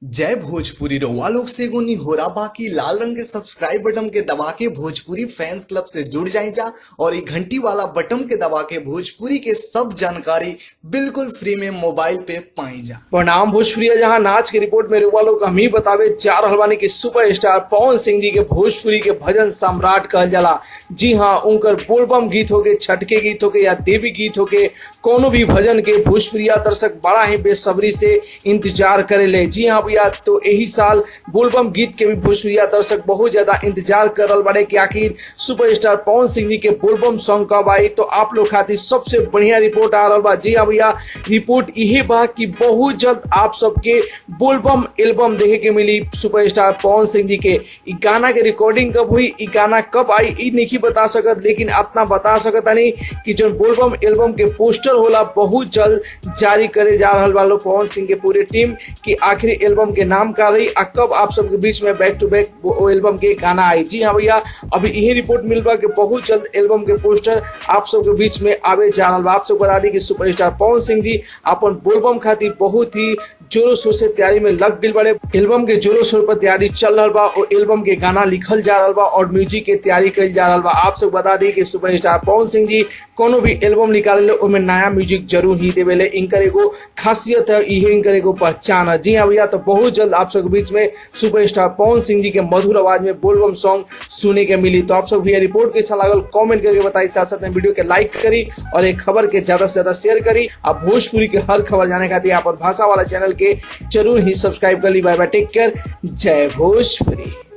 जय भोजपुरी रउआ लोग से एगो निहोरा बाकी लाल रंग के सब्सक्राइब बटन के दबा के भोजपुरी फैंस क्लब से जुड़ जाए जा और ये घंटी वाला बटन के दबा के भोजपुरी के सब जानकारी बिल्कुल फ्री में मोबाइल पे पाई जा प्रणाम भोजपुरी जहां नाच के रिपोर्ट में रुआ लोग हम ही बतावे चार हलवानी के सुपरस्टार पवन सिंह जी के भोजपुरी के भजन सम्राट कहल जाला जी हाँ उनकर बोलबम गीत होके छठ के गीत होके या देवी गीत होके कोनो भी भजन के भोजपुरिया दर्शक बड़ा ही बेसब्री से इंतजार करेले जी हाँ भैया तो यही साल बोलबम गीत के भी भोजपुरिया दर्शक बहुत ज्यादा इंतजार कर रहा बड़े कि आखिर सुपरस्टार पवन सिंह जी के बोलबम सॉन्ग कब आई तो आप लोग खातिर सबसे बढ़िया रिपोर्ट आ रहा बा जी हाँ भैया रिपोर्ट यही बा कि बहुत जल्द आप सबके बोलबम एल्बम देखे के मिली सुपरस्टार पवन सिंह जी के इ गाना के रिकॉर्डिंग कब हुई इ गाना कब आई इ नहीं बता सकत लेकिन अपना बता सकत नहीं कि जो बोलबम एल्बम के पोस्टर होला बहुत जल्द जारी करे जा रहा वालो पवन सिंह के पूरे टीम कि आखिरी एल्बम के नाम का रही आ कब आप सबके बीच में बैक टू बैक वो एल्बम के गाना आई जी हाँ भैया अभी यही रिपोर्ट मिल बा कि बहुत जल्द एल्बम के पोस्टर आप सबके बीच में आवे जा रहा बा आप सबको बता दी कि सुपरस्टार पवन सिंह जी अपन बोलबम खातिर बहुत ही जोरों शोर से तैयारी में लग गई बड़े एल्बम के जोरों शोर पर तैयारी चल रहा बा और एल्बम के गाना लिखल जा रहा बा और म्यूजिक के तैयारी कल जा रहा बा आप सब बता दी कि सुपरस्टार पवन सिंह जी कोनो भी एल्बम निकाले उनमें नया म्यूजिक जरूर ही देवेले इनकर एगो खासियत है इहे इनकर एगो पहचान है जी हाँ भैया तो बहुत जल्द आप सबके बीच में सुपरस्टार पवन सिंह जी के मधुर आवाज में बोलबम सॉन्ग सुने के मिली तो आप सब भैया रिपोर्ट कैसा लागल कमेंट करके बताई साथ साथ में वीडियो के लाइक करी और एक खबर के ज्यादा से ज्यादा शेयर करी अब भोजपुरी के हर खबर जाने खातिर यहाँ पर भाषा वाला चैनल के जरूर ही सब्सक्राइब कर ली बाय बाय टेक केयर जय भोजपुरी